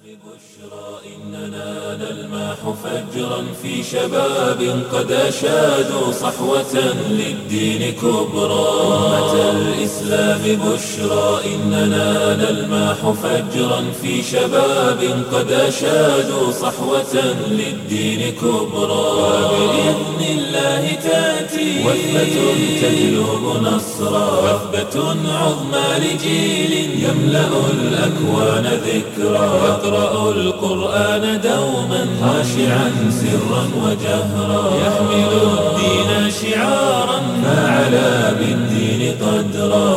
إننا نلمح فجرا في شباب قد أشادوا صحوة للدين كبرى أمة الإسلام بشرى إننا نلمح فجرا في شباب قد أشادوا صحوة للدين كبرى وبإذن الله تأتي وثبة تجلب نصرا وثبة عظمى لجيل يملأ الأكوان ذكرى يقرأ القرآن دوما خاشعا سرا وجهرا يحمل الدين شعارا فعلى بالدين قدرا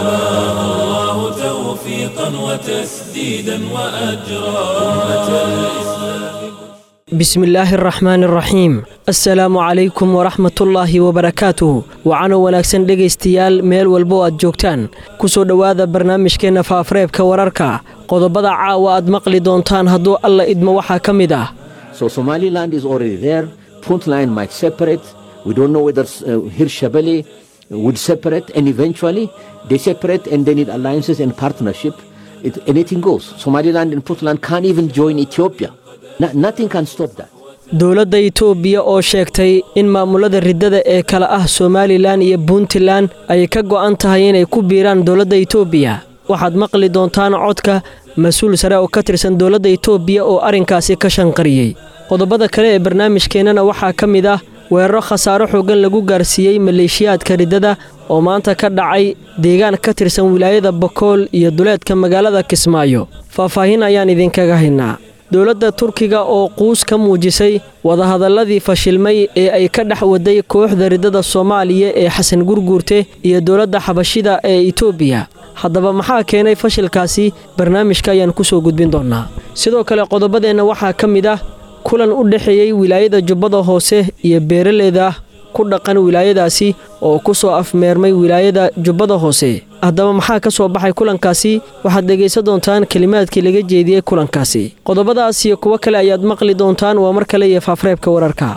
فحماه الله توفيقا وتسديدا وأجرا أمة الإسلام بسم illaahi araxmaan araxiim assalaamu calaykum waraxmatullaahi wabarakaatuh waxaana wanaagsan dhegaystayaal meel walba oo aad joogtaan ku soo dhowaada barnaamijkeenna faafareebka wararka qodobada caawa aad maqli doontaan hadduu alla idmo waxaa ka mid ah So Somaliland is already there. Puntland might separate. We don't know whether uh, Hirshabelle would separate, and eventually they separate and they need alliances and partnership. It, anything goes. Somaliland and Puntland can't even join Ethiopia. No- nothing can stop that. dowladda itoobiya oo sheegtay in maamulada riddada ee kale ah somalilan iyo puntland ay ka go'an tahay inay ku biiraan dowladda itoobiya waxaad maqli doontaan codka mas-uul sare oo ka tirsan dowladda itoobiya oo arrinkaasi ka shanqariyey qodobada kale ee barnaamijkeennana waxaa ka mid ah weeraro khasaaro xooggan lagu gaarsiiyey maleeshiyaadka riddada oo maanta ka dhacay deegaan ka tirsan wilaayada bakool iyo duleedka magaalada kismaayo faahfaahin ayaan idinkaga haynaa dowladda turkiga oo quus ka muujisay wadahadalladii fashilmay ee ay ka dhex waday kooxda riddada soomaaliya ee xasan gurguurte iyo dowladda xabashida ee itoobiya haddaba maxaa keenay fashilkaasi barnaamijka ayaan ku soo gudbin doonnaa sidoo kale qodobadeenna waxaa ka mid ah kulan u dhexeeyey wilaayada jubbada hoose iyo beeraleyda ku dhaqan wilaayadaasi oo ku soo afmeermay wilaayada jubbada hoose haddaba maxaa ka soo baxay kulankaasi waxaad dhegaysan doontaan kelimaadkii laga jeediyey kulankaasi qodobadaas iyo kuwo kale ayaad maqli doontaan waa mar kale iyo faafreebka wararka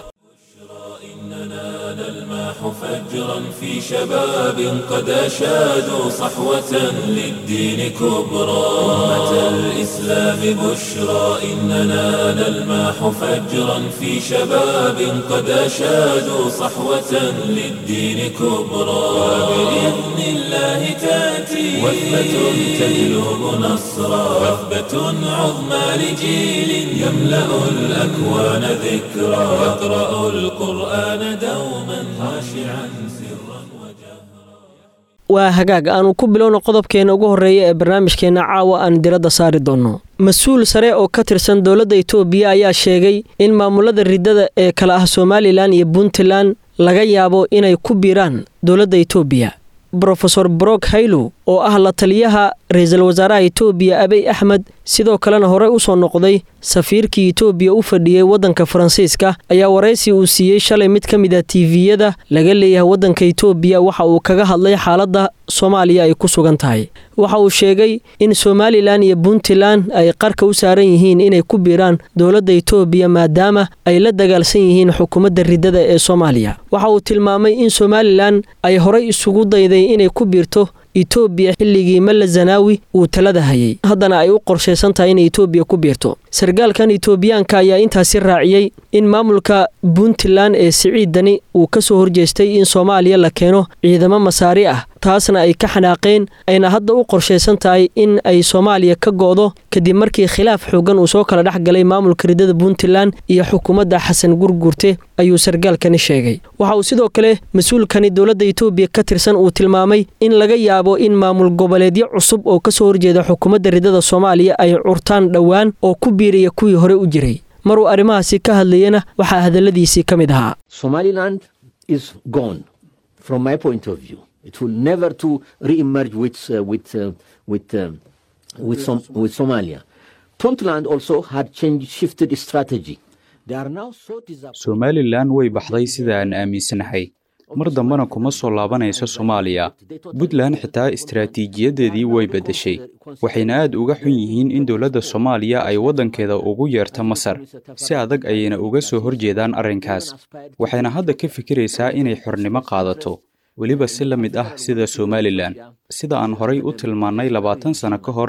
نلمح فجرا في شباب قد أشادوا صحوة للدين كبرى أمة الإسلام بشرى إننا نلمح فجرا في شباب قد أشادوا صحوة للدين كبرى وبإذن الله تأتي وثبة تجلب نصرا وثبة عظمى لجيل يملأ الأكوان ذكرى يقرأ القرآن دوما خاشعا سرا وجهرا waa hagaag aanu ku bilowno qodobkeena ugu horreeya ee barnaamijkeenna caawa aan diradda saari doonno mas-uul sare oo ka tirsan dowladda itoobiya ayaa sheegay in maamulada riddada ee kale ah somalilan iyo puntland laga yaabo inay ku biiraan dowladda itoobiya brofeor brok haylow oo ah la taliyaha ra-iisul wasaaraha itoobiya abiy axmed sidoo kalena horey u soo noqday safiirkii itoobiya u fadhiyey waddanka faransiiska ayaa waraysi uu siiyey shalay mid ka mid a tiiviyada laga leeyahay waddanka itoobiya waxa uu kaga hadlay xaaladda soomaaliya ay ku sugan tahay waxa uu sheegay in somalilan iyo puntland ay qarka u saaran yihiin inay ku biiraan dowladda itoobiya maadaama ay la dagaalsan yihiin xukuumadda riddada ee soomaaliya waxa uu tilmaamay in somalilan ay horey isugu dayday inay ku biirto itoobiya xilligii malla zanaawi uu talada hayay haddana ay u qorshaysan tahay inay itoobiya ku biirto sarkaalkan itoobiyaanka ayaa intaasi raaciyey in maamulka puntland ee siciidani uu ka soo horjeestay in soomaaliya la keeno ciidamo masaari ah taasna ay ka xanaaqeen ayna hadda u qorshaysan tahay in ay soomaaliya ka go'do kadib markii khilaaf xoogan uu soo kala dhex galay maamulka riddada puntland iyo xukuumadda xasan gurgurte ayuu sarkaalkani sheegay waxa uu sidoo kale mas-uulkani dowladda itoobiya ka tirsan uu tilmaamay in laga yaabo in maamul goboleedyo cusub oo ka soo horjeeda xukuumadda riddada soomaaliya ay curtaan dhowaan oo ku biiraya kuwii hore u jiray maruu arrimahaasi ka hadlayana waxaa hadalladiisii ka mid ahaa Somaliland is gone, from my point of view. It will never to re-emerge with uh, with uh, with uh, with, Som- with Somalia. Puntland also had changed, shifted strategy. They are now so disappointed. somalilan way baxday sida aan aaminsanahay mar dambena kuma soo laabanayso soomaaliya puntland xitaa istaraatiijiyadeedii way beddeshay waxayna aad uga xun yihiin in dowladda soomaaliya ay waddankeeda ugu yeerto masar si adag ayayna uga soo horjeedaan arrinkaas waxayna hadda ka fikiraysaa inay xornimo qaadato weliba si la mid ah sida somalilan sida aan horay u tilmaannay labaatan sano ka hor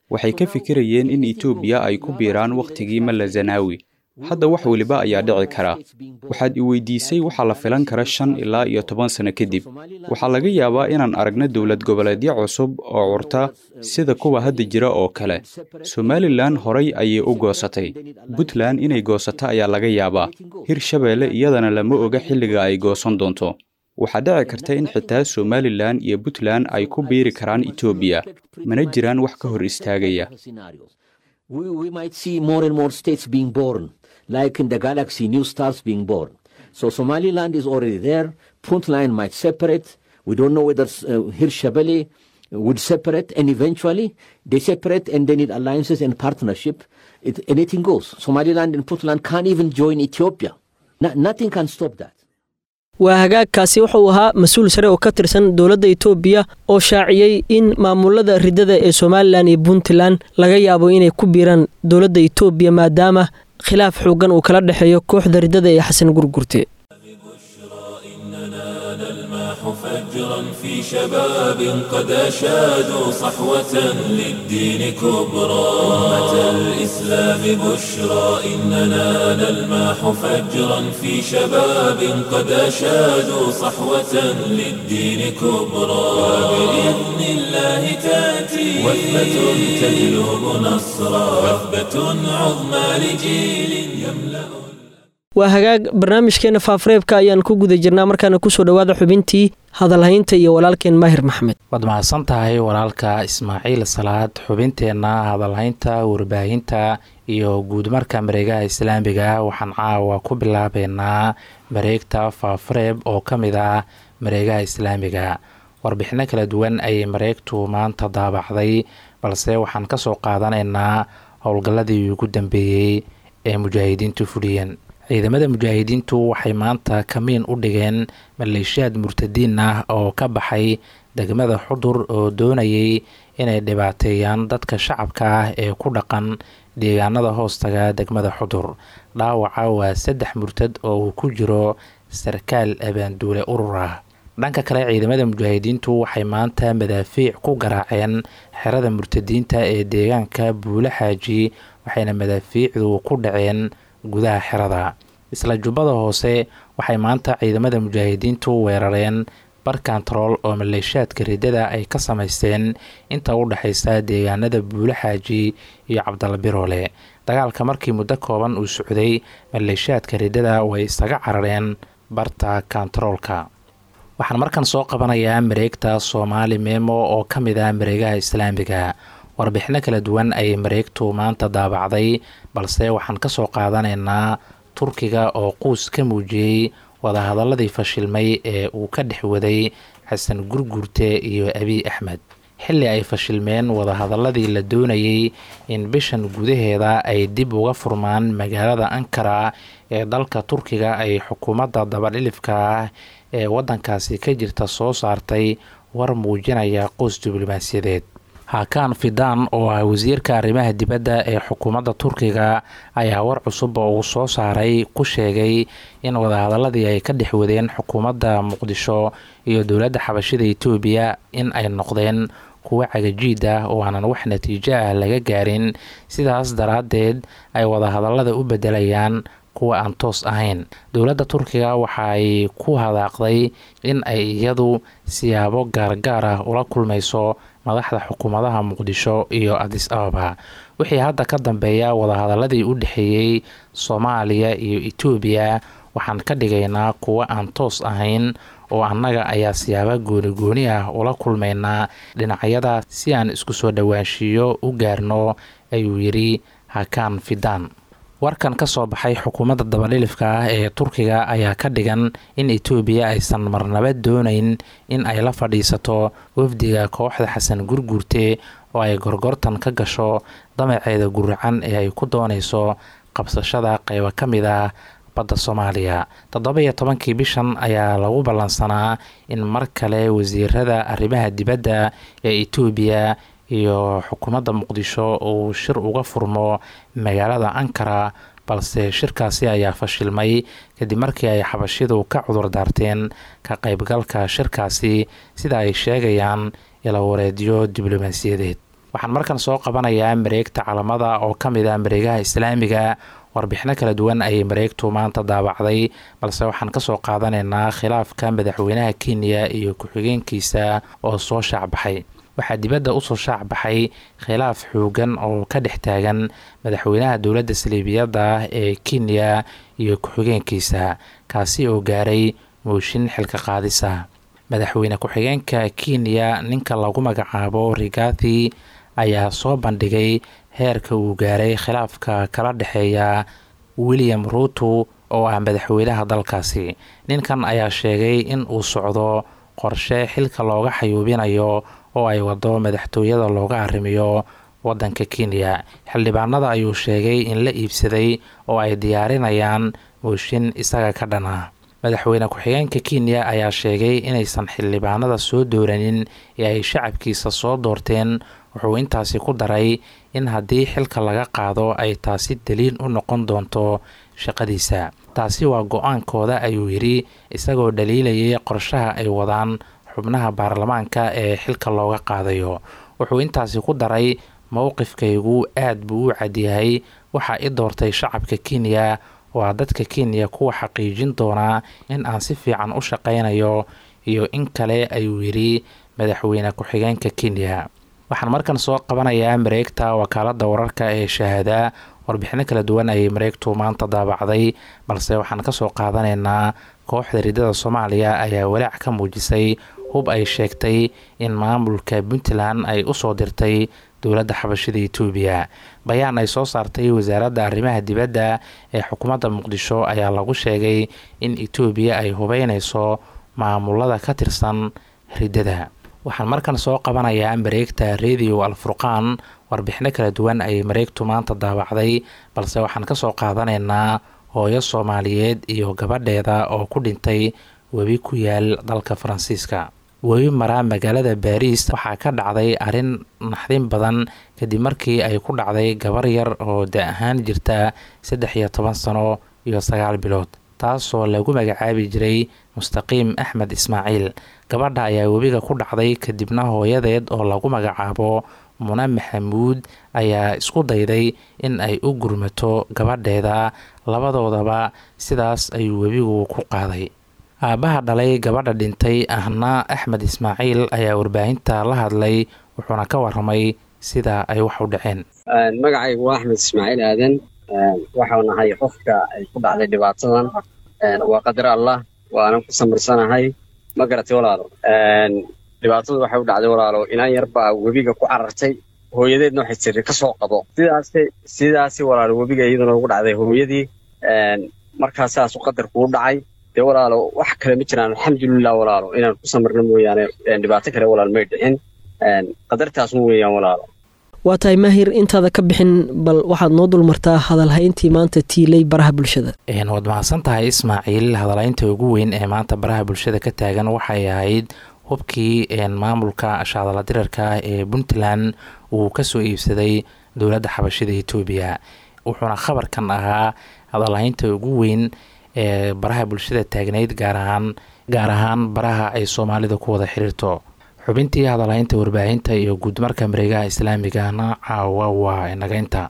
waxay ka fikirayeen in etoobiya ay ku biiraan wakhtigii malla zanaawi hadda wax weliba ayaa dhici kara waxaad i weydiisay waxaa la filan kara shan ilaa iyo toban sano kadib waxaa laga yaabaa inaan aragno dowlad goboleedyo cusub oo curta sida kuwa hadda jira oo kale somalilan horay ayay u goosatay puntland inay goosato ayaa laga yaabaa hirshabeelle iyadana lama oga xilliga ay goosan doonto waxaa dhici karta in xitaa somalilan iyo puntland ay ku biiri karaan etoobiya mana jiraan wax ka hor istaagaya we, we might see more and more states being born, like in the galaxy, new stars being born. So Somaliland is already there. Puntland might separate. We don't know whether uh, Hirshabelle would separate, and eventually they separate and they need alliances and partnership. It, anything goes. Somaliland and Puntland can't even join Ethiopia. No, nothing can stop that. waa hagaagkaasi wuxuu ahaa mas-uul sare oo ka tirsan dowladda itoobiya oo shaaciyey in maamulada ridada ee somalilan iyo puntland laga yaabo inay ku biiraan dowladda itoobiya maadaama khilaaf xoogan uu kala dhexeeyo kooxda ridada ee xasan gurgurte فجرا في شباب قد أشادوا صحوة للدين كبرى أمة الإسلام بشرى إننا نلماح فجرا في شباب قد أشادوا صحوة للدين كبرى وبإذن الله تأتي وثبة تجلب نصرا وثبة عظمى لجيل يملأ waa hagaag barnaamijkeena faafareebka ayaan ku guda jirnaa markaana kusoo dhowaada xubintii hadalhaynta iyo walaalkeen maahir maxmed waad mahadsan tahay walaalka ismaaciil salaad xubinteenna hadalhaynta warbaahinta iyo guudmarka mareegaha islaamiga waxaan caawa ku bilaabeynaa mareegta faafareeb oo ka mid ah mareegaha islaamiga warbixino kala duwan ayay mareegtu maanta daabacday balse waxaan kasoo qaadanaynaa howlgalladii ugu dambeeyey ee mujaahidiintu fuliyeen ciidamada mujaahidiintu waxay maanta kamiin u dhigeen maleeshiyaad murtadiin ah oo ka baxay degmada xudur oo doonayay inay dhibaateeyaan dadka shacabka ah ee ku dhaqan deegaanada hoostaga degmada xudur dhaawaca waa saddex murtad oo uu ku jiro sarkaal abaanduule urur ah dhanka kale ciidamada mujaahidiintu waxay maanta madaafiic ku garaaceen xerada murtadiinta ee deegaanka buule xaaji waxayna madaafiicdu ku dhaceen gudaha xerada isla jubbada hoose waxay maanta ciidamada mujaahidiintu weerareen bar kantarool oo maleeshiyaadka riddada ay ka samaysteen inta u dhexaysa deegaanada buule xaaji iyo cabdalla biroole dagaalka markii muddo kooban uu socday maleeshiyaadka riddada way isaga carareen barta kantaroolka waxaan markan soo qabanayaa mareegta soomaali meemo oo ka mid ah mareegaha islaamiga warbixino kala duwan ayay mareegtu maanta daabacday balse waxaan kasoo qaadanaynaa turkiga oo quus ka muujiyey wadahadaladii fashilmay ee uu ka dhex waday xasan gurgurte iyo abiy axmed xilli ay fashilmeen wadahadaladii la doonayey in bishan gudaheeda ay dib uga furmaan magaalada ankara ee dalka turkiga ay xukuumadda dabadhilifka ah ee waddankaasi ka jirta soo saartay war muujinaya quus diblomaasiyadeed hakan fidan oo ah wasiirka arrimaha dibadda ee xukuumadda turkiga ayaa war cusub oo uu soo saaray ku sheegay in wadahadaladii ay ka dhex wadeen xukuumadda muqdisho iyo dowladda xabashida etoobiya in ay noqdeen kuwo cagajiid ah oo aanan wax natiijo ah laga gaarin sidaas daraaddeed ay wadahadalada u bedelayaan kuwa aan toos ahayn dowladda turkiga waxa ay ku hadaaqday in ay iyadu siyaabo gaargaar ah ula kulmayso madaxda xukuumadaha muqdisho iyo adis ababa wixii hadda ka dambeeya wadahadaladii u dhexeeyey soomaaliya iyo etoobiya waxaan ka dhigaynaa kuwo aan toos ahayn oo annaga ayaa siyaabo gooni-gooni ah ula kulmaynaa dhinacyada si aan isku soo dhowaanshiiyo u gaarno ayuu yidhi hakan fidan warkan ka soo baxay xukuumadda dabadhilifka ah ee turkiga ayaa ka dhigan in etoobiya aysan marnaba doonayn in ay la fadhiisato wafdiga kooxda xasan gurgurte oo ay gorgortan ka gasho damaceeda guracan ee ay ku doonayso qabsashada qeybo ka mid ah badda soomaaliya toddoba iyo tobankii bishan ayaa lagu ballansanaa in mar kale wasiirada arrimaha dibadda ee etoobiya iyo xukuumadda muqdisho uu shir uga furmo magaalada ankara balse shirkaasi ayaa fashilmay kadib markii ay xabashidu ka cudur daarteen ka qaybgalka shirkaasi sida ay sheegayaan ilawareedyo diblomaasiyadeed waxaan markan soo qabanayaa mareegta calamada oo ka mid ah mareegaha islaamiga warbixino kala duwan ayay mareegtu maanta daabacday balse waxaan kasoo qaadanaynaa khilaafka madaxweynaha kenya iyo ku-xigeenkiisa oo soo shaacbaxay waxaa dibadda usoo shaacbaxay khilaaf xoogan oo ka dhex taagan madaxweynaha dowladda saliibiyadda ah ee kenya iyo ku-xigeenkiisa kaasi oo gaaray mooshin xilka qaadisa madaxweyne ku-xigeenka kenya ninka lagu magacaabo rigathi ayaa soo bandhigay heerka uu gaaray khilaafka kala dhexeeya william ruuto oo ah madaxweynaha dalkaasi ninkan ayaa sheegay in uu socdo qorshe xilka looga xayuubinayo oo ay wado madaxtooyada looga arrimiyo wadanka kenya xildhibaanada ayuu sheegay in la iibsaday oo ay diyaarinayaan mooshin isaga ka dhan ah madaxweyne ku-xigeenka kenya ayaa sheegay inaysan xildhibaanada soo dooranin ee ay shacabkiisa soo doorteen wuxuu intaasi ku daray in haddii xilka laga qaado ay taasi daliil u noqon doonto shaqadiisa taasi waa go-aankooda ayuu yidhi isagoo dhaliilayay qorshaha ay wadaan xubnaha baarlamaanka ee xilka looga qaadayo wuxuu intaasi ku daray mowqifkaygu aad buu u cadyahay waxaa i doortay shacabka kenya waa dadka kenya kuwa xaqiijin doonaa in aan si fiican u shaqaynayo iyo in kale ayuu yidhi madaxweyne ku-xigeenka kenya waxaan markan soo qabanayaa mareegta wakaalada wararka ee shahaada warbixino kala duwan ayay mareegtu maanta daabacday balse waxaan kasoo qaadanaynaa kooxda ridada soomaaliya ayaa walaac ka muujisay hub ay sheegtay in maamulka puntland ay usoo dirtay dowladda xabashida etoobiya bayaan ay soo saartay wasaaradda arrimaha dibadda ee xukuumadda muqdisho ayaa lagu sheegay in etoobiya ay hubeyneyso maamulada ka tirsan riddada waxaan markan soo qabanayaa mareegta radio alfurqaan warbixino kala duwan ayay mareegtu maanta daabacday balse waxaan kasoo qaadanaynaa hooyo soomaaliyeed iyo gabadheeda oo ku dhintay webi ku yaal dalka faransiiska webi maraa magaalada baariis waxaa ka dhacday arrin naxdin badan kadib markii ay ku dhacday gabar yar oo da ahaan jirta saddex iyo toban sano iyo sagaal bilood taasoo lagu magacaabi jiray mustaqiim axmed ismaaciil gabadha ayaa webiga ku dhacday kadibna hooyadeed oo lagu magacaabo mune maxamuud ayaa isku dayday in ay u gurmato gabadheeda labadoodaba sidaas ayuu webigu ku qaaday aabbaha dhalay gabadha dhintay ahna axmed ismaaciil ayaa warbaahinta la hadlay wuxuuna ka waramay sida ay wax u dhaceen magacaygu waa axmed ismaaciil aadan waxau nahay qofka ay ku dhacday dhibaatadan waa qadar allah waanan ku samirsanahay ma garatay walaalo dhibaatadu waxay u dhacday walaalo inaan yar baa webiga ku carartay hooyadeedna waxay tiri ka soo qabo sidaasi sidaasi walaalo webiga iyaduna ugu dhacday hooyadii markaa saasu qadarku u dhacay dee walaalo wax kale ma jiraan alxamdulilah walaalo inaan ku samirno mooyaane dhibaato kale walaalo may dhicin qadartaasun weeyaan walaalo waa tahay maahir intaada ka bixin bal waxaad noo dulmartaa hadalhayntii maanta tiilay baraha bulshada waad mahadsan tahay ismaaciil hadalhaynta ugu weyn ee maanta baraha bulshada ka taagan waxay ahayd hubkii maamulka shaadala dirarka ee puntland uu kasoo iibsaday dowladda xabashida etoobiya wuxuuna khabarkan ahaa hadalhaynta ugu weyn ee baraha bulshada taagnayd gaar ahaan gaar ahaan baraha ay soomaalida ku wada xiriirto xubintii hadalhaynta warbaahinta iyo guudmarka mareegaha islaamigana caawa waa inagaynta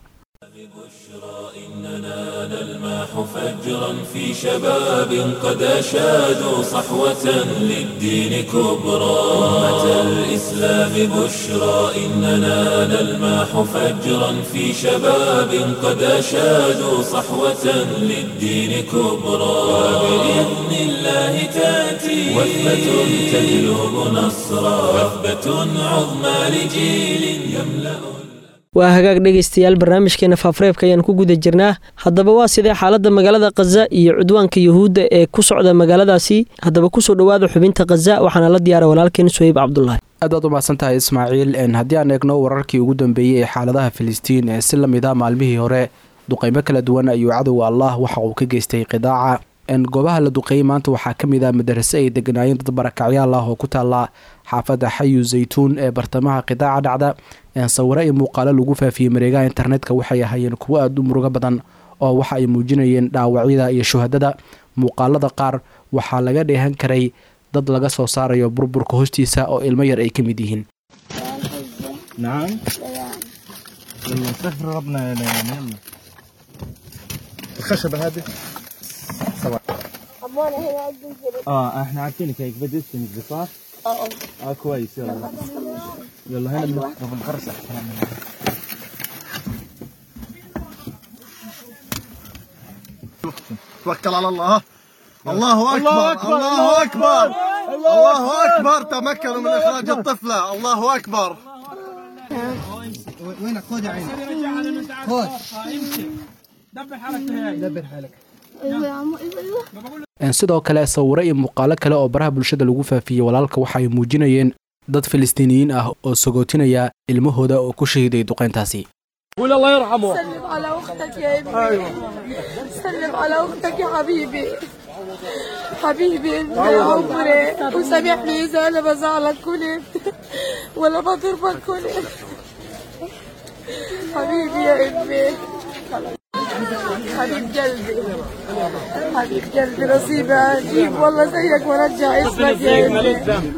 فجرا في شباب قد أشادوا صحوة للدين كبرى أمة الإسلام بشرى إننا نلماح فجرا في شباب قد أشادوا صحوة للدين كبرى وبإذن الله تأتي وثبة تجلب نصرا وثبة عظمى لجيل يملأ waa hagaag dhegaystayaal barnaamijkeena faafareebka ayaan ku guda jirnaa haddaba waa sidee xaaladda magaalada khaza iyo cudwaanka yuhuudda ee ku socda magaaladaasi haddaba kusoo dhowaada xubinta khaza waxaana la diyaara walaalkeen suheyb cabdulaahi aad baad u mahadsantahay ismaaciil haddii aan eegno wararkii ugu dambeeyey ee xaaladaha filistiin ee si lamid ah maalmihii hore duqeymo kala duwan ayuu cadowga allah waxa uu ka geystay qidaaca goobaha la duqeeyey maanta waxaa ka mid ah madarase ay deganaayeen dad barakacyaal ah oo ku taala xaafadda xayu zaytuun ee bartamaha qidaaca dhacda sawiro iyo muuqaalo lagu faafiyey mareegaha internetka waxay ahaayeen kuwo aada u murugo badan oo waxa ay muujinayeen dhaawacyada iyo shuhadada muuqaalada qaar waxaa laga dheehan karay dad laga soo saarayo burburka hoostiisa oo ilmo yar ay ka mid yihiin نعم يلا سفر ربنا يا ليان يلا الخشبة هذه سوا أبونا هنا عندي جري اه احنا عارفينك هيك بدي اسمك دي صح؟ اه اه كويس يلا يلا هنا بنوقف الغرسة توكل على الله الله اكبر الله اكبر الله اكبر تمكنوا من اخراج الطفله الله اكبر وينك خذ يا عيني خذ دبر حالك هاي دبر حالك أيوة يا عمو أيوة أيوة sidoo kale sawiro iyo muuqaalo kale oo baraha bulshada lagu faafiyey walaalka waxa ay muujinayeen dad filistiiniyiin ah oo sagootinaya ilmahooda oo ku shahiiday duqeyntaasi قول الله يرحمه سلم على أختك يا ابني أيوة سلم على أختك يا حبيبي حبيبي انت يا عمري وسامحني إذا أنا بزعلك كلت ولا بضربك كلت حبيبي يا ابني حبيب قلبي حبيب قلبي نصيبي أجيب والله زيك وارجع اسمك يا ابني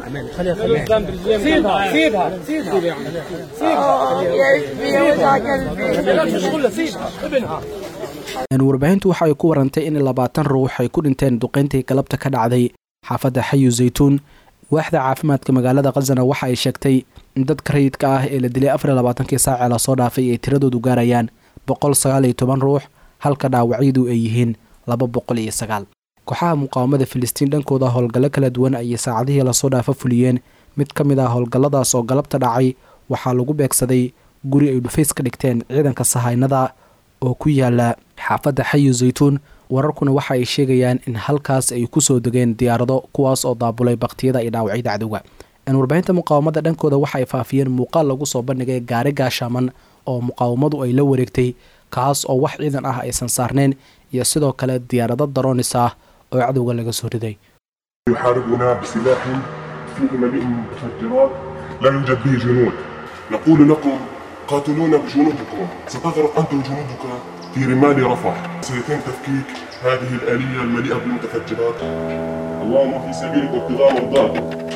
سيبها سيبها سيبها آه، يا ابني يا وجع قلبي سيبها ابنها warbaahintu waxa ay ku warantay in labaatan ruux ay ku dhinteen duqeyntii galabta ka dhacday xaafadda xayu zaytuun waaxda caafimaadka magaalada khazana waxa ay sheegtay in dadka rayidka ah ee la dilay afar iyo labaatankii saacee lasoo dhaafay ay tiradoodu gaarayaan boqol sagaal iyo toban ruux halka dhaawacyadu ay yihiin laba boqol iyo sagaal kooxaha muqaawamada filistiin dhankooda howlgallo kala duwan ayay saacadihii lasoo dhaafa fuliyeen mid ka mid ah howlgalladaas oo galabta dhacay waxaa lagu beegsaday guri ay dhufays ka dhigteen ciidanka sahaynada oo ku yaala xaafadda xayu zaytuun wararkuna waxa ay sheegayaan in halkaas ay ku soo degeen diyaarado kuwaas oo daabulay baktiyada iyo dhaawacyada cadowga warbaahinta muqaawamada dhankooda waxa ay faafiyeen muuqaal lagu soo bandhigay gaari gaashaaman oo muqaawamadu ay la wareegtay kaas oo wax ciidan ah aysan saarneyn iyo sidoo kale diyaarado daroonis ah oo cadowga laga soo riday يحاربنا بسلاح فيه مليء من المتفجرات لا يوجد به جنود نقول لكم قاتلونا بجنودكم ستغرق أنت وجنودك في رمال رفح سيتم تفكيك هذه الآلية المليئة بالمتفجرات اللهم في سبيلك ابتغاء مرضاك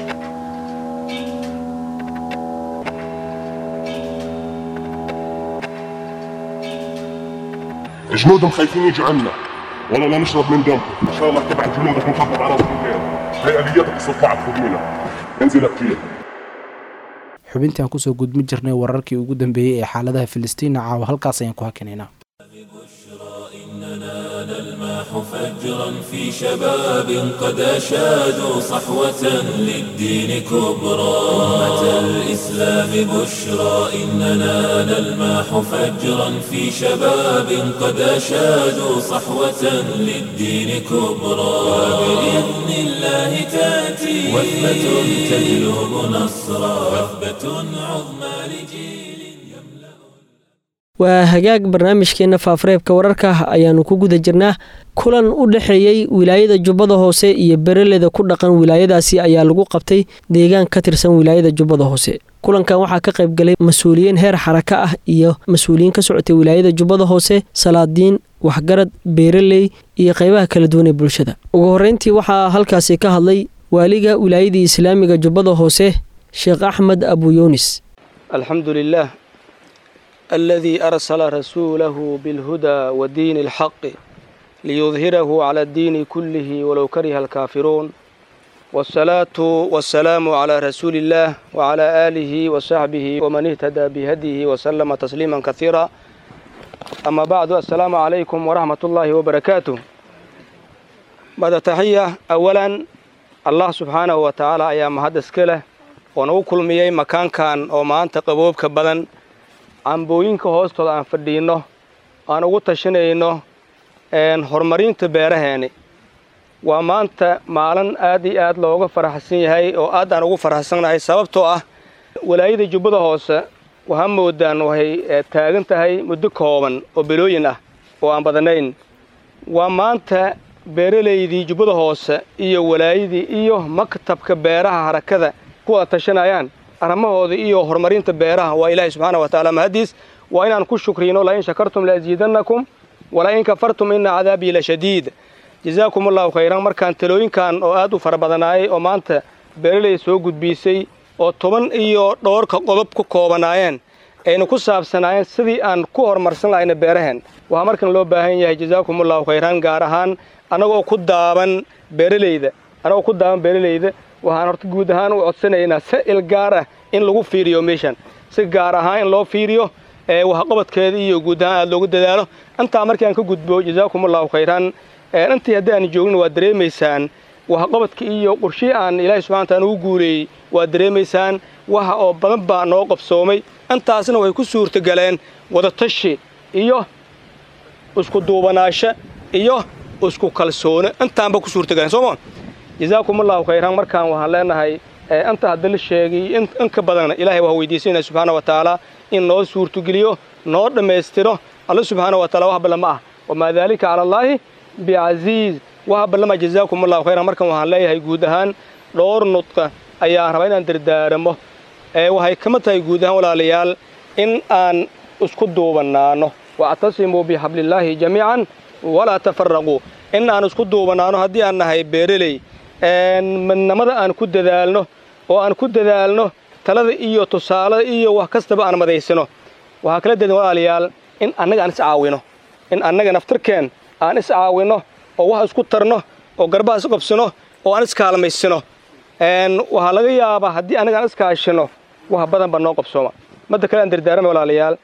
جنودهم خايفين يجوا عنا والله لا نشرب من دمكم ان شاء الله تبعت جنودك ونخبط على راسك الخير هي الياتك استطلعت خذونا انزل كثير xubintii aan kusoo gudmi jirnay wararkii ugu dambeeyey ee xaaladaha filistiina caawa halkaas ayaan ku hakinaynaa نلمح فجرا في شباب قد أشادوا صحوة للدين كبرى أمة الإسلام بشرى إننا نلمح فجرا في شباب قد أشادوا صحوة للدين كبرى وبإذن الله تأتي وثبة تجلب نصرا وثبة عظمى لجيل waa hagaag barnaamijkeenna faafareebka wararka ayaannu ku guda jirnaa kulan u dhexeeyey wilaayada jubbada hoose iyo bereleda ku dhaqan wilaayadaasi ayaa lagu qabtay deegaan ka tirsan wilaayada jubbada hoose kulankan waxaa ka qayb galay mas-uuliyiin heer xaraka ah iyo mas-uuliyiin ka socotay wilaayada jubbada hoose salaadiin waxgarad beeraley iyo qaybaha kala duwan ee bulshada ugu horreyntii waxaa halkaasi ka hadlay waaliga wilaayadii islaamiga jubbada hoose sheekh axmed abu yuunis alxamdulilah الذي أرسل رسوله بالهدى ودين الحق ليظهره على الدين كله ولو كره الكافرون والصلاة والسلام على رسول الله وعلى آله وصحبه ومن اهتدى بهديه وسلم تسليما كثيرا أما بعد السلام عليكم ورحمة الله وبركاته بعد تحية أولا الله سبحانه وتعالى أيام هذا سكله ونوكل ميي مكان كان وما أنت قبوب كبدن cambooyinka hoostooda aan fadhiinno aan ugu tashanayno horumarinta beeraheeni waa maanta maalin aad iyo aad looga faraxsan yahay oo aad aan ugu faraxsannahay sababtoo ah walaayada jubbada hoose waxaa moodaan waxay taagan tahay muddo kooban oo belooyin ah oo aan badanayn waa maanta beeralaydii jubbada hoose iyo walaayadii iyo maktabka beeraha harakada ku wada tashanayaan arrimahooda iyo horumarinta beeraha waa ilaahay subxaana wa tacaala mahadiis waa inaan ku shukriino lain shakartum laaziidannakum walain kafartum ina cadaabii la shadiid jazaakum allahu khayran markaan talooyinkan oo aad u fara badanaayay oo maanta beeraley soo gudbiisay oo toban iyo dhowrka qodob ku koobanaayeen ayna ku saabsanaayeen sidii aan ku horumarsan lahayna beeraheen waxaa markan loo baahan yahay jazaakumullahu khayran gaar ahaan annagoo ku daaban beeralayda annagoo ku daaban beeralayda waxaan horta guud ahaan u codsanaynaa sa'il gaar ah in lagu fiiriyo meeshan si gaar ahaan in loo fiiriyo waxqabadkeeda iyo guud ahaan aada loogu dadaalo intaa markii aan ka gudbo jazaakumullahu khayran intii haddii aan joognin waad dareemaysaan waxqabadka iyo qorshii aan ilaahay subxana wataala ugu guuleeyey waad dareemaysaan waxa oo badan baa noo qabsoomay intaasna way ku suurtagaleen wadatashi iyo isku duubanaasho iyo isku kalsoono intaanba ku suurtagaleen sooma jazaakumullahu khayran markaan waxaan leenahay inta hadda la sheegay in ka badanna ilaahay waa weydiisanayna subxaana wa tacaala in noo suurtogeliyo noo dhammaystiro alla subxaana wa taala wax balla ma ah wamaa daalika cala allaahi bicasiiz waxa ballama jazaakumullahu khayran markan waxaan leeyahay guud ahaan dhowr nudqa ayaan rabaa inaan dardaaramo waxay kama tahay guud ahaan walaalayaal in aan isku duubanaano wactasimuu bixablillaahi jamiican walaa tafaraquu in aan isku duubanaano haddii aan nahay beereley midnamada aan ku dadaalno oo aan ku dadaalno talada iyo tusaalada iyo wax kastaba aan madaysano waxaa kala dedan walaalayaal in annaga aan iscaawino in annaga naftarkeen aan iscaawino oo wax isku tarno oo garbaha is qabsino oo aan iskaalmaysino waxaa laga yaabaa haddii annaga aan iskaashino wax badan baa noo qabsooma madda kale aan dardaarama walaalayaal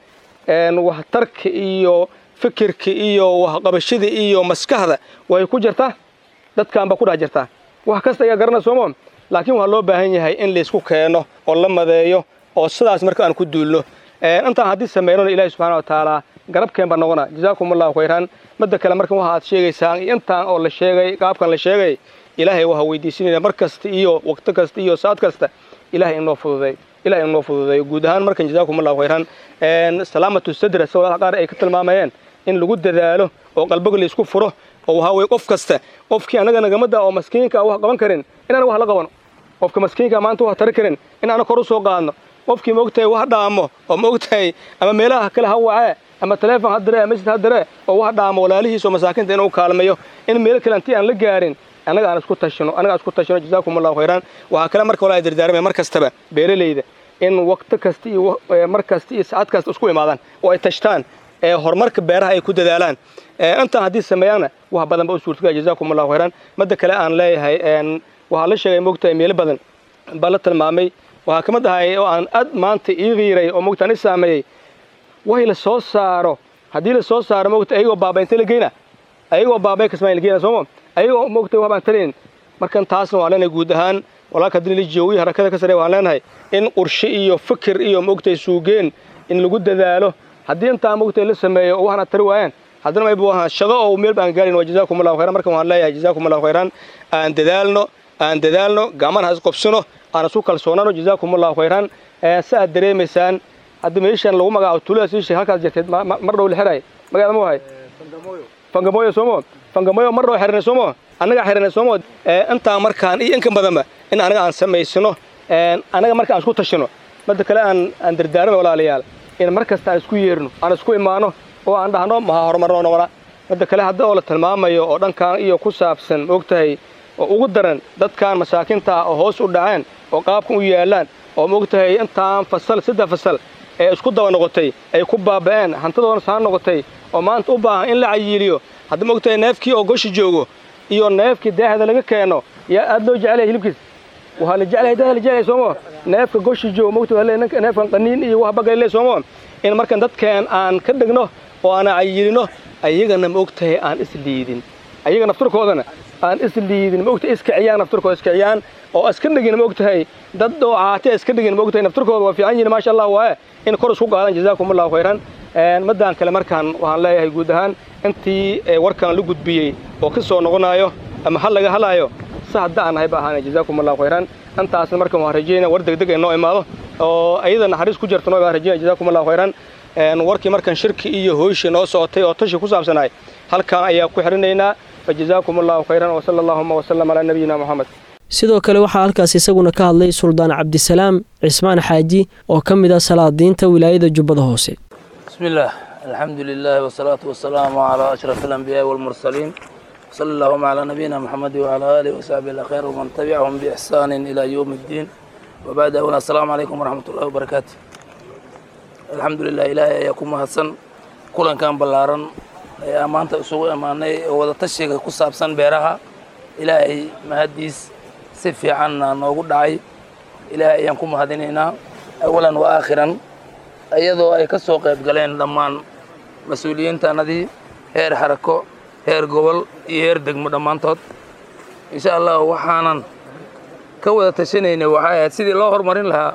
waxtarka iyo fikirka iyo waxqabashada iyo maskaxda way ku jirtaa dadkaan baa ku dhex jirtaa wax kasta ayaa garana sooma laakiin waxaa loo baahan yahay in laysku keeno oo la madeeyo oo sidaas marka aan ku duulno intaan haddii sameynona ilaahi subxana wa tacaala garabkeen baa noqona jazaakumullahu khayran madda kale markan waxa aad sheegaysaan intaan oo la sheegay qaabkan la sheegay ilaahay waxaa weydiisinayna mar kasta iyo waqti kasta iyo saad kasta ilahay inoo fududay ilahay inoo fududeeyo guud ahaan markan jazaakumullahu khayran salaamatu sadra sawalaha qaar ay ka tilmaamayeen in lagu dadaalo oo qalbiga laysku furo oo waxaa weye qof kasta qofkii annaga nagamada oo maskiinka wax qaban karin inaan wax la qabano qofka maskiinka maanta wax tari karin inaana kor u soo qaadno qofkii maogtahay wax dhaamo oo maogtahay ama meelaha kale ha wacee ama taleefon ha diree masjid ha diree oo wax dhaamo walaalihiis oo masaakiinta inuu kaalmeeyo in meelo kale intii aan la gaarin annaga aan isku tashino annaga aan isku tashino jazaakumullahu khayran waxaa kale marka walaa dardaarmaya mar kastaba beeralayda in waqti kasta iyo mar kasta iyo saacad kasta isku imaadaan oo ay tashtaan ee horumarka beeraha ay ku dadaalaan intaan haddii sameeyaanna wax badan ba u suurtagaya jazaakumullahu khayran madda kale aan leeyahay waxaa la sheegay moogtahay meelo badan baa la tilmaamay waxaa ka mid ahay oo aan aad maanta ii qiiray oo moogtaan i saameeyey way la soo saaro haddii la soo saaro moogta ayagoo baaba intee la geyna ayagoo baabay kasmaa la geyna sooma ayagoo moogtay wax baan tarayn markan taasna waan leenahay guud ahaan walaalka haddii la joogiy harakada ka sarey waan leenahay in qorshe iyo fikir iyo moogtay suugeen in lagu dadaalo haddii intaa moogtay la sameeyo oo waxna tari waayaan haddana mayba wahaan shaqo oo meel baan gaarin waa jazaakumullahu khayran markan waan leeyahay jazaakumullahu khayran aan dadaalno aan dadaalno gacmana ha isqobsino aan isu kalsoonano jazaakumullahu khayran si aad dareemaysaan hadda meeshan lagu magacaabo tuuladaas ii sheeg halkaas jirteed mar dhow la xiraay magaada ma wahay fangamoyo soomo fangamoyo mar dhow xiranay soomo annagaa xiranay soomo intaa markaan iyo inkan badanba in anaga aan samaysano annaga marka aan isku tashino madda kale aan aan dardaarmay walaalayaal in mar kasta aan isku yeerno aan isku imaano oo aan dhahno maha horumarnoo noqona madda kale hadda oo la tilmaamayo oo dhankan iyo ku saabsan maogtahay oo ugu daran dadkan masaakiinta ah oo hoos u dhaceen oo qaabkan u yaallaan oo maogtahay intaan fasal saddex fasal ee isku daba noqotay ay ku baaba'een hantidoona saan noqotay oo maanta u baahan in la cayiiliyo hadda maogtahay neefkii oo goshi joogo iyo neefkii daahda laga keeno yaa aad loo jecelyahay hilibkiis waxaa la jeclahay daahda la jeclahay soomo neefka goshi joogo maogtahay neefkan qaniin iyo wax bagalile soomo in markan dadkeen aan ka dhigno oo aan cayilino ayagana maogtahay aan isliidin ayaga nafturkoodana aan isliidin maogtahay iskiciyaan nafturkooda iskiciyaan oo iska dhigin maogtahay dad oo caate iska dhigin maogtahay nafturkooda waa fiican yihin maasha allah waaye in kor isku qaadan jazaakumullahu khayran maddaan kale markaan waxaan leeyahay guud ahaan intii warkaan la gudbiyey oo ka soo noqonayo ama hal laga halaayo si hadda aan nahay ba ahaana jazaakumullahu khayran intaasna markan waan rajeynaya war degdeg ay noo imaado oo ayada naxariis ku jirta noo baan rajeynaya jazaakumullahu khayran warkii markan shirki iyo hooyshii noo socotay oo tashi ku saabsanaay halkaan ayaa ku xidhinaynaa fajazaakum allahu khayran wasala allahuma wasalam calaa nabiyina moxamed sidoo kale waxaa halkaas isaguna ka hadlay suldaan cabdisalaam cismaan xaaji oo ka mid ah salaadiinta wilaayada jubbada hoose بسم الله الحمد لله والصلاة والسلام على أشرف الأنبياء والمرسلين صلى اللهم على نبينا محمد وعلى آله وصحبه الأخير ومن تبعهم بإحسان إلى يوم الدين وبعد أولا السلام عليكم ورحمة الله وبركاته الحمد لله إلهي أيكم مهدسن كلن كان بلارن ayaa maanta isugu imaanay oo wada tashiga ku saabsan beeraha ilaahay mahaddiis si fiicanna noogu dhacay ilaahay ayaan ku mahadinaynaa awalan wa aakhiran iyadoo ay ka soo qayb galeen dhammaan mas-uuliyiintaanadii heer xarako heer gobol iyo heer degmo dhammaantood insha allah waxaanan ka wada tashanaynay waxay ahayd sidii loo horumarin lahaa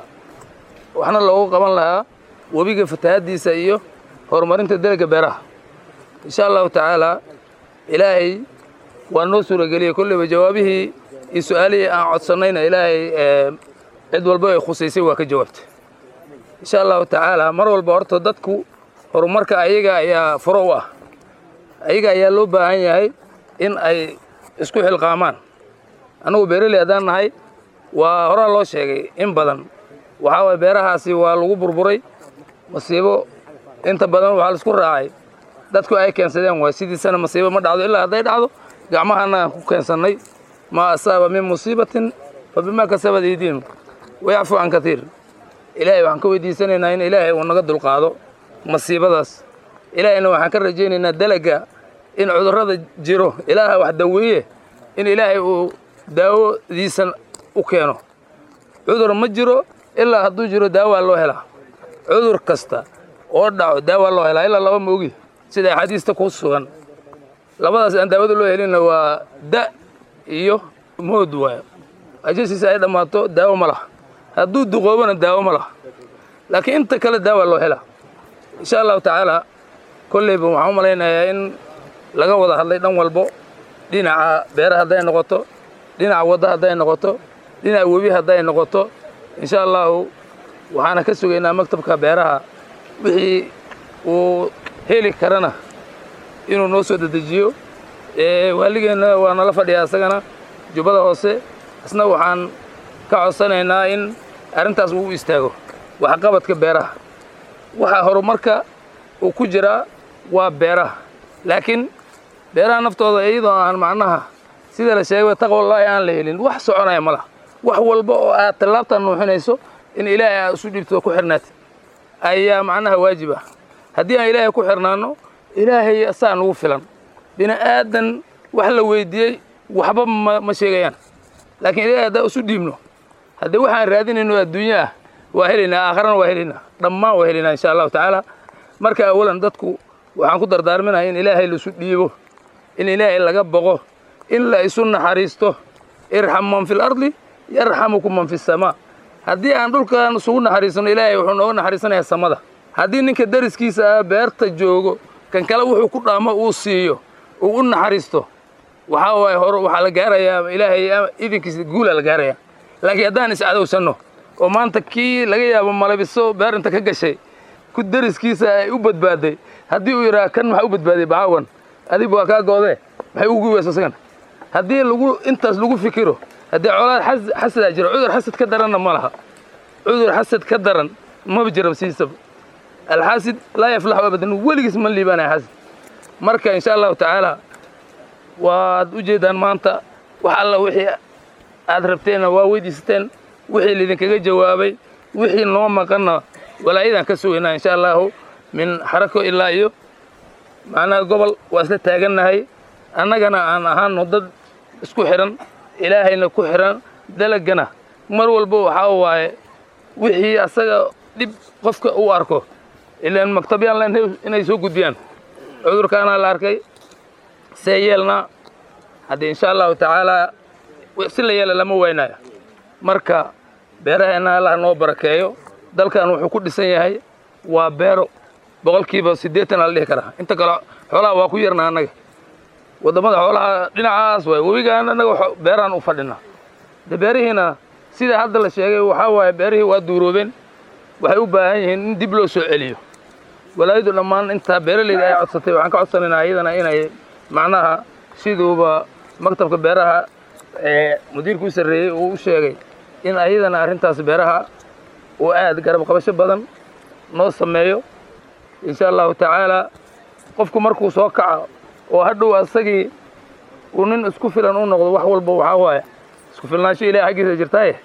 waxna loogu qaban lahaa webiga fatahaddiisa iyo horumarinta delega beeraha insha allahu tacaala ilaahay waa noo suurageliyey kolleyba jawaabihii iyo su-aalihii aan codsannayna ilaahay cid walba ay khusaysay waa ka jawaabtay insha allahu tacaala mar walba horta dadku horumarka ayaga ayaa furo u ah ayaga ayaa loo baahan yahay in ay isku xilqaamaan annugu beeraley haddaan nahay waa horaa loo sheegay in badan waxaa waye beerahaasi waa lagu burburay masiibo inta badan waxaa laisku raacay dadku ay keensadeen waay sidiisana masiibo ma dhacdo ilaa hadday dhacdo gacmahana aan ku keensannay maa asaaba min musiibatin fa bimaa kasabad idiin wayacfu can katiir ilaahay waxaan ka weydiisanaynaa in ilaahay uu naga dulqaado masiibadaas ilaahayna waxaan ka rajaynaynaa dalaga in cudurrada jiro ilaaha wax daweeye in ilaahay uu daawadiisa u keeno cudur ma jiro ilaa hadduu jiro daawaa loo helaa cudur kasta oo dhaco daawaa loo helaa ilaa laba moogi sida axaadiista ku sugan labadaas aan daawada loo helinna waa da iyo mood waayo ajasiisa ay dhammaato daawo ma laha hadduu duqoobona daawo ma laha laakiin inta kale daawaa loo helaa insha allahu tacaala kolleyba waxaan u malaynayaa in laga wada hadlay dhan walbo dhinaca beera hadday noqoto dhinaca wadda hadday noqoto dhinaca webi hadday noqoto insha allahu waxaana ka sugaynaa maktabka beeraha wixii uu heli karana inuu noo soo dedejiyo waaligeenna waa nala fadhiyaa isagana jubbada hoose isna waxaan ka codsanaynaa in arrintaas uu istaago waxqabadka beeraha waxaa horumarka uu ku jiraa waa beeraha laakiin beeraha naftooda iyadoo aan macnaha sida la sheegay taqwallaahi aan la helin wax soconaya ma laha wax walba oo aad tallaabtan nuuxinayso in ilaahay aad isu dhiibto ku xirnaatid ayaa macnaha waajib ah haddii aan ilaahay ku xirnaanno ilaahay asaa nugu filan bini aadan wax la weydiiyey waxba ma ma sheegayaan laakiin ilaahay haddaan isu dhiibno haddii waxaan raadinayno adduunya ah waa helaynaa aakharana waa helaynaa dhammaan waa helaynaa insha allahu tacaala marka awalan dadku waxaan ku dardaarminahay in ilaahay laisu dhiibo in ilaahay laga boqo in la isu naxariisto irxam man fi lardi yarxamukum man fi samaa haddii aan dhulkan isugu naxariisano ilaahay wuxuu nooga naxariisanayaa samada haddii ninka dariskiisa ah beerta joogo kan kale wuxuu ku dhaamo uu siiyo uu u naxariisto waxaa waaye hore waxaa la gaarayaa ilaahay idinkiisa guulaa la gaarayaa laakiin haddaan iscadowsanno oo maanta kii laga yaabo malabiso beer inta ka gashay ku dariskiisa ay u badbaaday haddii uu yidhaha kan maxaa u badbaaday bacaawan adiba waa kaa goodee maxay ugu weysa isagan haddii lagu intaas lagu fikiro haddii colaad xasadaa jira cudur xasad ka daranna ma laha cudur xasad ka daran maba jirab siisaba alxaasid laa yaflaxu abadan weligiis ma liibaanaya xasid marka insha allahu tacaala waad u jeedaan maanta wax alla wixii aad rabteenna waa weydiisateen wixii laidinkaga jawaabay wixii noo maqanna walaayadaan ka sugaynaa insha allahu min xarako ilaa iyo macnaha gobol waa isla taagannahay annagana aan ahaano dad isku xidhan ilaahayna ku xidhan dalagana mar walba waxaa waaye wixii asaga dhib qofka u arko ilaan maktabyaan len inay soo gudbiyaan cudurkaanaa la arkay see yeelnaa haddii insha allahu tacaalaa si la yeela lama waynayo marka beeraheenna allah noo barakeeyo dalkan wuxuu ku dhisan yahay waa beero boqolkiiba siddeetan ala dhihi karaa inta kale xoolaha waa ku yarna annaga waddamada xoolaha dhinacaas waay webigaan annaga beeraan u fadhinaa de beerihiina sida hadda la sheegay waxaa waaye beerihii waa duuroobeen waxay u baahan yihiin in dib loo soo celiyo walaayadu dhammaan intaa beeraleyda ay codsatay waxaan ka codsanaynaa iyadana inay macnaha siduuba maktabka beeraha ee mudiirkuu sarreeyey uu u sheegay in ayadana arrintaas beeraha uu aad garab qabasho badan noo sameeyo insha allahu tacaalaa qofku markuu soo kaco oo hadhow asagii uu nin isku filan u noqdo wax walba waxaa waaye isku filnaansho ilaah xaggiisa jirtaaye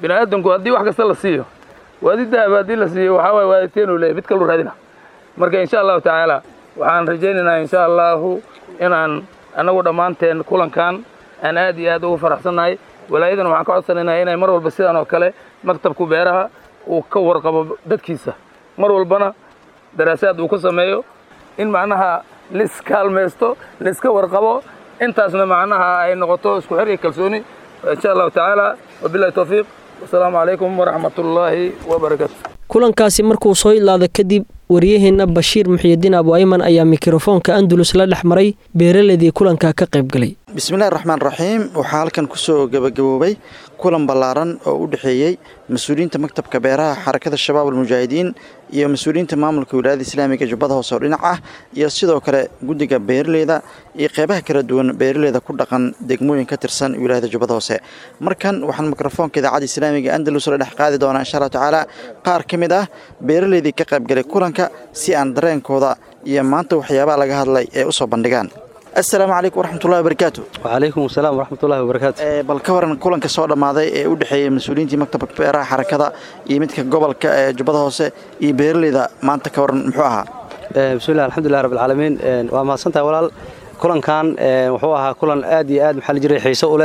bini aadamku haddii wax kasta la siiyo waadi dahaba haddii la siiyo waxaa waye waaditeenu leeyahy mid kaluu raadina marka insha allahu tacaala waxaan rajaynaynaa insha allahu inaan annagu dhammaanteen kulankan aan aad iyo aad ugu faraxsannahay walaayadana waxaan ka codsanaynaa inay mar walba sidan oo kale maktabku beeraha uu ka warqabo dadkiisa mar walbana daraasaad uu ku sameeyo in macnaha liskaalmaysto liska warqabo intaasna macnaha ay noqoto isku xir iyo kalsooni insha allahu tacaala wabillahi towfiiq wasalaamu calaykum waraxmatullaahi wabarakaatu kulankaasi markuu soo idlaada kadib waryaheenna bashiir muxiyidiin abu ayman ayaa mikrofoonka andalus la dhex maray beeraleydii kulanka ka qayb galay bismillahi raxmaan raxiim waxaa halkan kusoo gabagaboobay kulan ballaaran oo u dhexeeyey mas-uuliyiinta maktabka beeraha xarakada shabaab almujaahidiin iyo mas-uuliyiinta maamulka wilaayada islaamiga jubbada hoose oo dhinac ah iyo sidoo kale guddiga beeraleyda iyo qeybaha kala duwan beeraleyda ku dhaqan degmooyin ka tirsan wilaayada jubbada hoose markan waxaan mikrofoonka idaacadda islaamiga andalus la dhex qaadi doonaa insha allahu tacaala qaar ka mid ah beeraleydii ka qaybgalay kulanka si aan dareenkooda iyo maanta waxyaabaha laga hadlay ee usoo bandhigaan assalaamu calaykum waraxmatullahi wabarakaatu wacalaykum asalaam waraxmatullahi wabarakaatu bal ka waran kulanka soo dhammaaday ee u dhexeeyey mas-uuliyiintii maktabka beeraha xarakada iyo midka gobolka ee jubbada hoose iyo beeraleyda maanta ka waran muxuu ahaa bismillahi alxamdulilah rabbilcaalamiin waa mahadsantahay walaal kulankan wuxuu ahaa kulan aad iyo aad maxaa la jiray xiiso u leh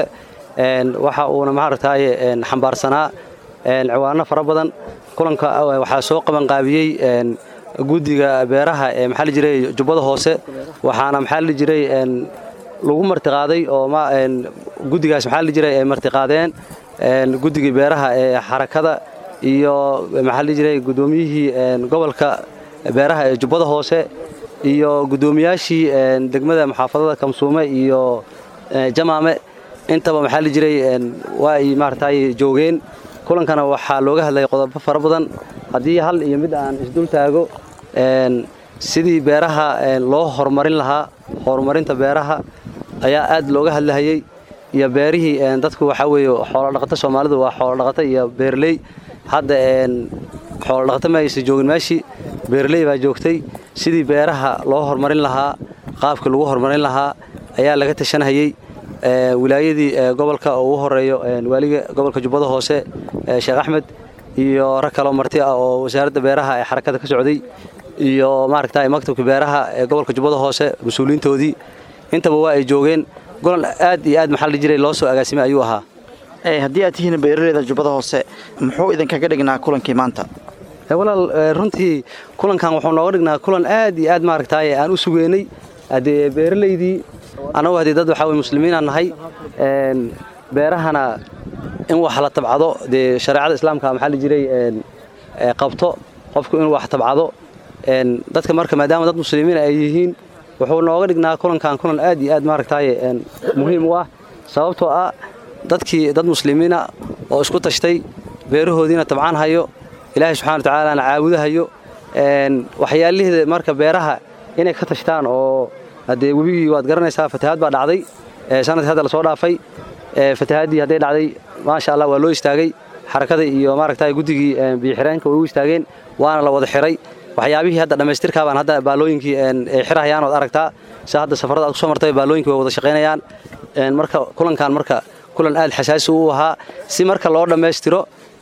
waxa uuna maaragtaaye xambaarsanaa ciwaano fara badan kulanka waxaa soo qabanqaabiyey guddiga beeraha ee maxaa la jiray jubbada hoose waxaana maxaa la jiray lagu martiqaaday oo guddigaas maxaa la jiray ay martiqaadeen guddigii beeraha ee xarakada iyo maxaa la jiray guddoomiyihii gobolka beeraha ee jubbada hoose iyo guddoomiyaashii degmada muxaafadada kamsuume iyo jamaame intaba maxaa la jiray waa ay maaragtay joogeen kulankana waxaa looga hadlayay qodobo fara badan haddii hal iyo mid aan isdul taago sidii beeraha loo horumarin lahaa horumarinta beeraha ayaa aad looga hadlahayey iyo beerihii dadku waxaa weeye xoolodhaqato soomaalidu waa xoolodhaqato iyo beerley hadda xoolodhaqato ma aysan joogin meeshii beerley baa joogtay sidii beeraha loo horumarin lahaa qaabkii lagu horumarin lahaa ayaa laga tashanhayey wilaayadii gobolka oo ugu horeeyo waaliga gobolka jubbada hoose sheekh axmed iyo rag kaloo marti ah oo wasaaradda beeraha ee xarakada ka socday iyo maaragta maktabka beeraha ee gobolka jubbada hoose mas-uuliyiintoodii intaba waa ay joogeen golan aad iyo aad maxaa la jiray loo soo agaasimay ayuu ahaa haddii aad tihiin beeraleyda jubbada hoose muxuu idinkaga dhignaa kulankii maanta walaal runtii kulankan wuxuu nooga dhignaa kulan aad iyo aad maaragtaaye aan u sugeynay haddee beeraleydii annagu haddii dad waxaa weye muslimiinaan nahay beerahana in wax la tabcado dee shareecada islaamka maxaa la jiray qabto qofku inuu wax tabcado dadka marka maadaama dad muslimiin ay yihiin wuxuu nooga dhignaa kulankan kulan aad iyo aad maaragtaaye muhiim u ah sababtoo ah dadkii dad muslimiina oo isku tashtay beerahoodiina tabcaan hayo ilaahay subxana wa tacaalana caabudahayo waxyaalihiida marka beeraha inay ka tashtaan oo haddee webigii waad garanaysaa fatahaad baa dhacday sanadkii hadda lasoo dhaafay fatahaaddii hadday dhacday maasha allah waa loo istaagay xarakada iyo maaragta guddigii biyoxireenka way u istaageen waana la wada xiray waxyaabihii hadda dhammaystirkaabaan hadda baalooyinkii ay xirahayaan ood aragtaa si hadda safarada aad kusoo martay baalooyinkii way wada shaqaynayaan marka kulankan marka kulan aad xasaasi u ahaa si marka loo dhammaystiro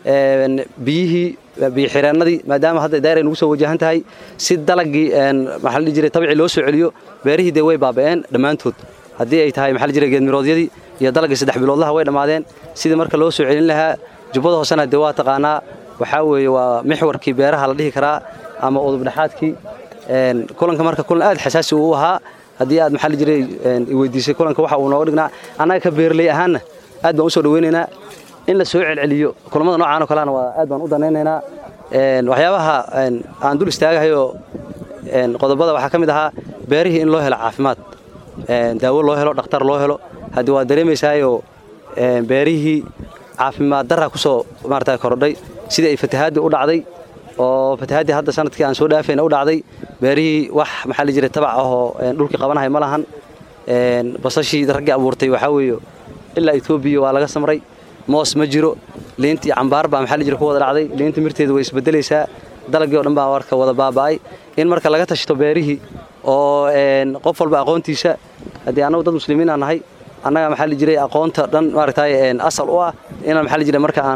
biyihii biyoxireennadii maadaama hadda daayir ay nugu soo wajahan tahay si dalagii maxaa la jiray tabci loo soo celiyo beerihii dee way baaba'een dhammaantood haddii ay tahay maxaa la jiray geedmiroodyadii iyo dalagii saddex biloodlaha way dhammaadeen sidii marka loo soo celin lahaa jubbada hoosena dee waa taqaanaa waxaa weeye waa mixwarkii beeraha la dhihi karaa ama udubdhexaadkii kulanka marka kulan aad xasaasi uu ahaa haddii aad maxaa la jiray weydiisay kulanka waxa uu nooga dhignaa annaga ka beerley ahaanna aad baan u soo dhaweynaynaa in la soo celceliyo kulamada noocaan oo kalena waa aad baan u danaynaynaa waxyaabaha aan dul istaagahayoo qodobada waxaa ka mid ahaa beerihii in loo helo caafimaad daawo loo helo dhakhtar loo helo haddii waad dareemaysaayoo beerihii caafimaad darra ku soo maarata kordhay sidii ay fatahaaddii u dhacday oo fatahaaddii hadda sanadkii aan soo dhaafayna u dhacday beerihii wax maxaa la jiray tabac ahoo dhulkii qabanahay ma lahan basashii raggii abuurtay waxaa weeye ilaa etoobiya waa laga samray moos ma jiro liintii cambaar baa maxaa la jira ku wada dhacday liinta mirteeda way isbedelaysaa dalagii o dhan baa marka wada baaba'ay in marka laga tashto beerihii oo qof walba aqoontiisa haddii annagu dad muslimiin aan nahay annaga maxaa la jiray aqoonta dhan maaragtay asal u ah inaan maxaa la jiray marka aan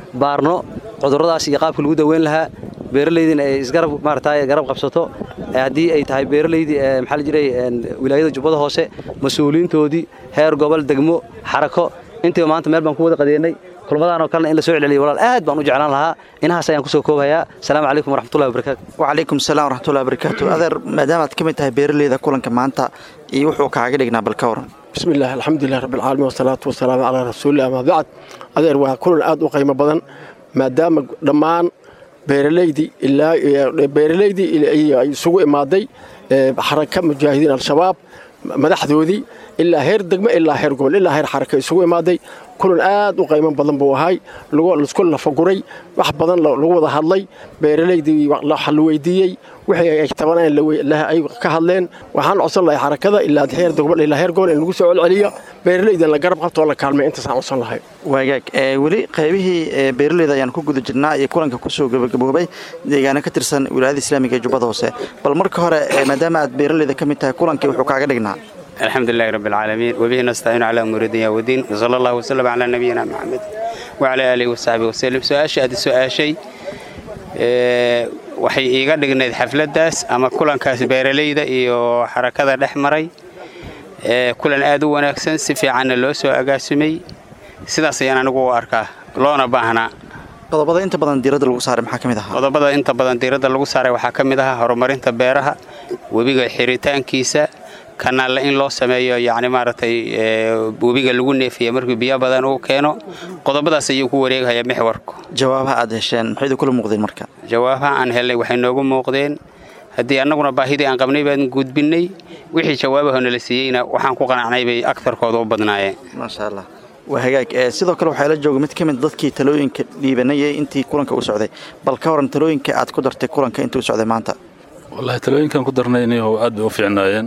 baarno cudurradaas iyo qaabka lagu daweyn lahaa beeralaydina ay isgarab maaragtay garab qabsato haddii ay tahay beeralaydii maxaa la jiray wilaayada jubbada hoose mas-uuliyiintoodii heer gobol degmo xarako intiiba maanta meel baan ku wada qadeennay kulmadaan oo kalena in la soo celceliyo walaal aad baan u jeclaan lahaa inahaas ayaan kusoo koobayaa asalaamu calaykum waraxmatullahi wabarakaatu wacalaykum asalaam waraxmatullahi wabarakaatu adeer maadaama aad ka mid tahay beeraleyda kulanka maanta iyo wuxuu kaaga dhignaa bal ka waran بسم الله الحمد لله رب العالمين والصلاة والسلام على رسول الله أما بعد أدير waa kulan aad u qiimo badan maadaama dhammaan beeraleydii ilaa beeraleydii ay isugu imaaday xaraka mujaahidiin al-shabaab madaxdoodii ilaa heer degmo ilaa heer gobol ilaa heer xaraka isugu imaaday kulan aad u qiimo badan buu ahay laisku lafaguray wax badan lagu wada hadlay beeraleydii la weydiiyey wixii ay tabaneen ay ka hadleen waxaan codsan lahay xarakada ilaa heer gobol ilaa heer gobol in lagu soo celceliyo beeraleydan la garab qabto oo la kaalmay intaasaan codsan lahay waagaag weli qaybihii beeraleyda ayaan ku guda jirnaa iyo kulanka kusoo gabagaboobay deegaano ka tirsan wilaayada islaamiga ee jubbada hoose bal marka hore maadaama aad beeraleyda ka mid tahay kulankii wuxuu kaaga dhignaa الحمد لله رب العالمين وبه نستعين على أمور الدنيا والدين وصلى الله وسلم على نبينا محمد وعلى آله وصحبه وسلم سؤاشي هذا سؤاشي waxay iiga dhignayd xafladdaas ama kulankaas beeralayda iyo xarakada dhex maray kulan aad u wanaagsan si fiicanna loo soo agaasimay sidaas ayaan anigu u arkaa loona baahnaa qodobada inta badan diiradda lagu saaray maxaa ka mid ahaa qodobada inta badan diiradda lagu saaray waxaa ka mid ahaa horumarinta beeraha webiga xiritaankiisa kanaalle in loo sameeyo yacni maaragtay webiga lagu neefiya markuu biyo badan uu keeno qodobadaas ayuu ku wareegaya mixwarku jawaabaha aad hesheen maxay kula muuqdeen marka jawaabaha aan helnay waxay noogu muuqdeen haddii annaguna baahidii aan qabnay baan gudbinnay wixii jawaabaho nala siiyeyna waxaan ku qanacnay bay agtarkooda u badnaayeen maasha allah waa hagaag sidoo kale waxaa la jooga mid ka mid dadkii talooyinka dhiibanayay intii kulanka u socday bal ka waran talooyinka aad ku dartay kulanka intii u socday maanta wallaahi talooyinkan ku darnay inuu aad bay u fiicnaayeen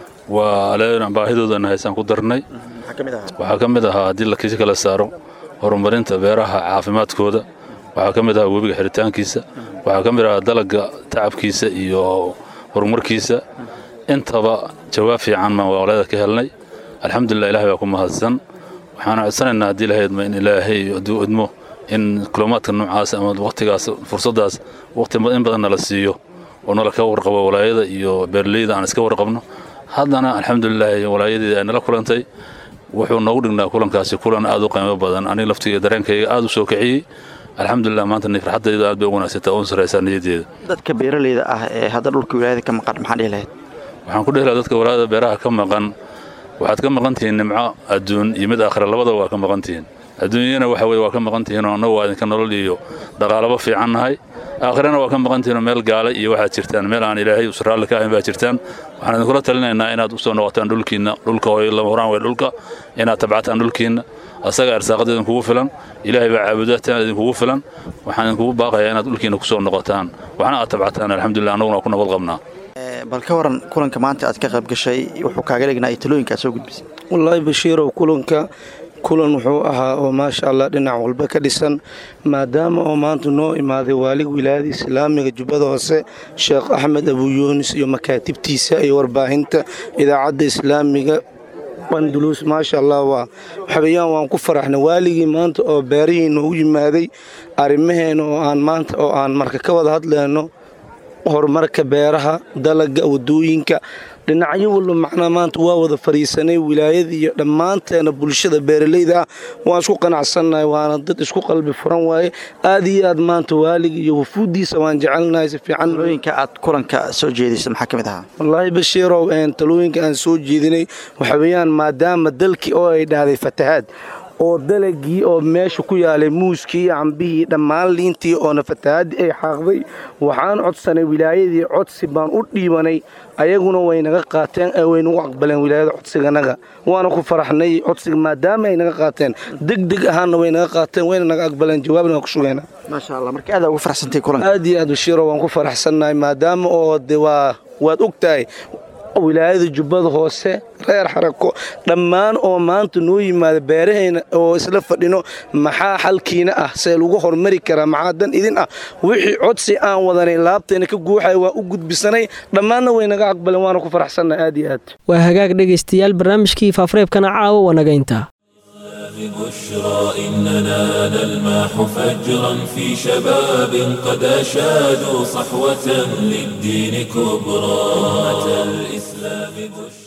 waa aleena baahidoodana haysaan ku darnay waxaa ka mid ahaa haddii lakisi kala saaro horumarinta beeraha caafimaadkooda waxaa ka mid ahaa webiga xiritaankiisa waxaa ka mid ahaa dalagga tacabkiisa iyo horumarkiisa intaba jawaab fiican baan waqleeda ka helnay alxamdulilah ilahay baa ku mahadsan waxaana codsanaynaa haddii lahaydma in ilaahay hadduu idmo in kulumaadka noocaas ama wakhtigaas fursaddaas wakhti in badan nala siiyo oo nala ka warqabo walaayada iyo beeraleyda aan iska warqabno haddana alxamdulilaahi walaayadii ay nala kulantay wuxuu noogu dhignaa kulankaasi kulan aad u qiimo badan aniga laftiga dareenkayga aad u soo kiciyey alxamdulilah maanta farxaddayda aad bay u wanaagsantaa oon saraysaa niyaddeeda dadka beeraleyda ah ee hadda dhulka wilaayada ka maqan maxaa dhihi lahayd waxaan ku dhihi lahaa dadka walaayada beeraha ka maqan waxaad ka maqan tihiin nimco adduun iyo mid aakhira labadaba waa ka maqan tihiin adduunyana waxa weye waa ka maqan tihiin oo annagu waa idinka nolol iyo dhaqaalaba fiican nahay aakhirana waa ka maqan tihiin oo meel gaala iyo waxaad jirtaan meel aan ilaahay usraalli ka ahayn baa jirtaan waxaan idinkula talinaynaa inaad u soo noqotaan dhulkiinna dhulka hooy lama horaan wey dhulka inaad tabcataan dhulkiinna asaga arsaaqada idinkugu filan ilaahay baa caabudataan idinkugu filan waxaan idinkugu baaqayaa inaad dhulkiinna ku soo noqotaan waxna aad tabcataan alxamdulillah annaguna waa ku nabad qabnaa bal ka waran kulanka maanta aad ka qayb gashay wuxuu kaaga dhignaa iyo talooyinka aad soo gudbisay wallaahi bashiirow kulanka kulan wuxuu ahaa oo maasha allah dhinac walba ka dhisan maadaama oo maanta noo imaaday waalig wilaayada islaamiga jubbada hoose sheekh axmed abuyuunis iyo makaatibtiisa iyo warbaahinta idaacadda islaamiga andulus maasha allah waa waxaweyaan waan ku faraxnay waaligii maanta oo beerihii noogu yimaaday arrimaheena oo aan maanta oo aan marka ka wada hadlayno horumarka beeraha dalaga wadooyinka dhinacyo walba macnaa maanta waa wada fadhiisanay wilaayada iyo dhammaanteena bulshada beeraleyda ah waan isku qanacsannahay waana dad isku qalbi furan waaye aad iyo aad maanta waalig iyo wafuuddiisa waan jecelnahay si fiican talooyinka aad kulanka soo jeedisa maxaa ka mid ahaa wallaahi bashiirow talooyinka aan soo jeedinay waxa weeyaan maadaama dalkii oo ay dhahday fatahaad oo dalagii oo meesha ku yaalay muuskii cambihii dhammaan liintii oona fatahaadii ay xaaqday waxaan codsanay wilaayadii codsi baan u dhiibanay ayaguna way naga qaateen way nagu aqbaleen wilaayada codsiganaga waana ku faraxnay codsiga maadaama ay naga qaateen degdeg ahaanna way naga qaateen wayna naga aqbaleen jawaabna waan ku sugeena maasha allah marka aad ugu faraxsantay kulanka aad iyo aad bashiiro waan ku faraxsannahay maadaama oo de waa waad og tahay wilaayada jubbada hoose reer xarako dhammaan oo maanta noo yimaada beeraheena oo isla fadhino maxaa xalkiina ah see lagu hormari karaa maxaa dan idin ah wixii codsi aan wadanay laabteena ka guuxaya waan u gudbisanay dhammaanna way naga aqbaleen waana ku faraxsannahay aad iyo aad waa hagaag dhegaystayaal barnaamijkii faafareebkana caawa waa naga intaa بشرى إننا نلمح فجرا في شباب قد أشادوا صحوة للدين كبرى أمة الإسلام بشرى